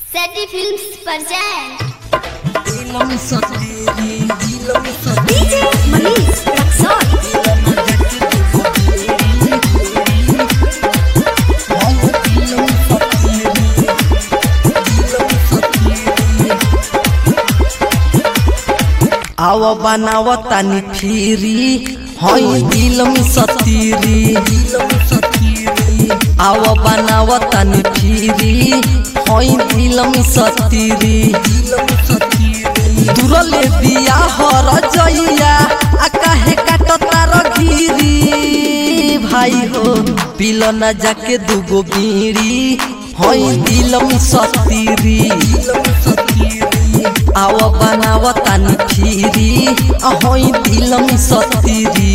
सैटी films पर जाएं दिलम सतेरी दिलम डीजे मनीष रक्सौल आव बनाव तानी फिरी हई दिलम सतीरी आव बनाव तानी फिरी हई दिलम सतीरी दुरले बिया हर जइया आ काहे काटता रघिरी भाई हो पिल न जाके दुगो बीड़ी हई दिलम सतीरी आव बनाव तानी फिरी आ हई दिलम सतीरी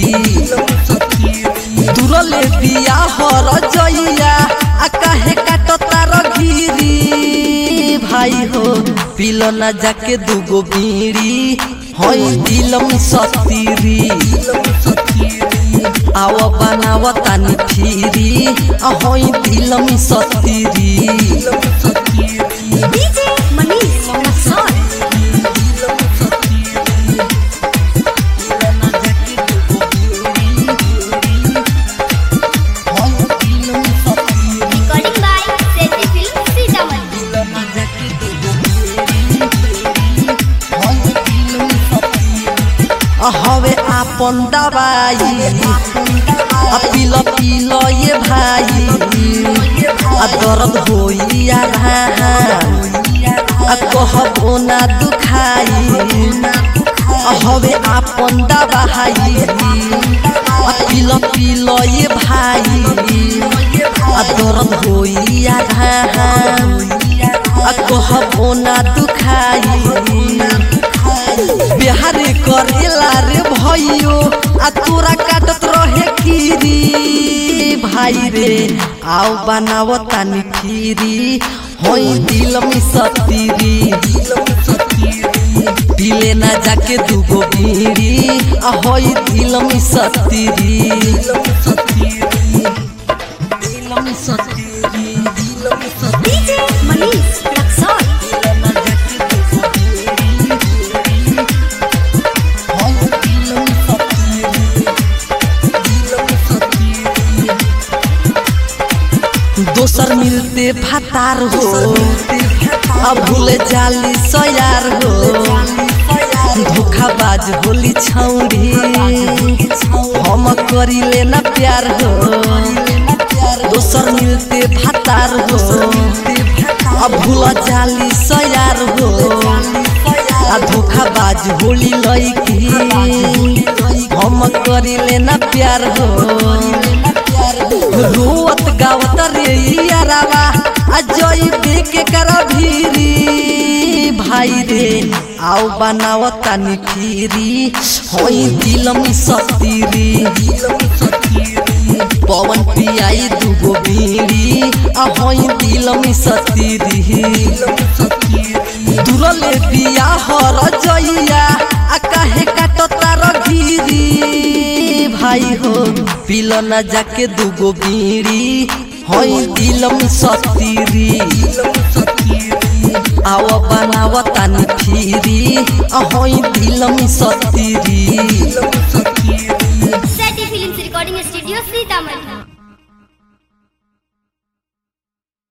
दुरले बिया हर जइया आ काहे काटता रघिरी भाई हो पिल न जाके दुगो बीड़ी हई दिलम सतीरी आव बनाव तानी फिरी आ हई दिलम सतीरी DJ Manish Raxaul recording by Sati film Sitamarhi हवे आपन दवाई आ पिल पिल ये भाई आ दर्द होई आ आ कहबो ना दुखाई आ हवे आपन दवाई आ पिल पिल ये भाई आ दर्द होई आ आ कहबो ना दुखाई बिहार करेला रे भैयो आ तोरा काटत रहे कीरी भाई रे आओ बनाव तानी फिरी होई दिल में सतीरी पिले ना जाके दुगो बीड़ी आ होई दिल में सतीरी दिल में सतीरी दिल में सतीरी डीजे मनीष रक्सौल दोसर मिलते फतार हो अब भूले जाली सयार हो धोखाबाज होली छौरी हम करी लेना प्यार हो दोसर मिलते फतार हो अब भूल जाली सयार हो आ धोखाबाज होली लईकी हम करी लेना प्यार हो रोवत गावत रे यारावा आ जई के करा भीरी भाई रे आओ बनाव तानी फिरी होई दिलम सतीरी पवन पियाई दुगो बीड़ी आ होई दिलम सतीरी दुरले बिया हर जइया आ काहे काटता रघिरी भाई हो पिल न जाके दुगो बीड़ी हई दिलम सतीरी आव बनाव तानी फिरी आ हई दिलम सतीरी Sati films recording studio Sitamarhi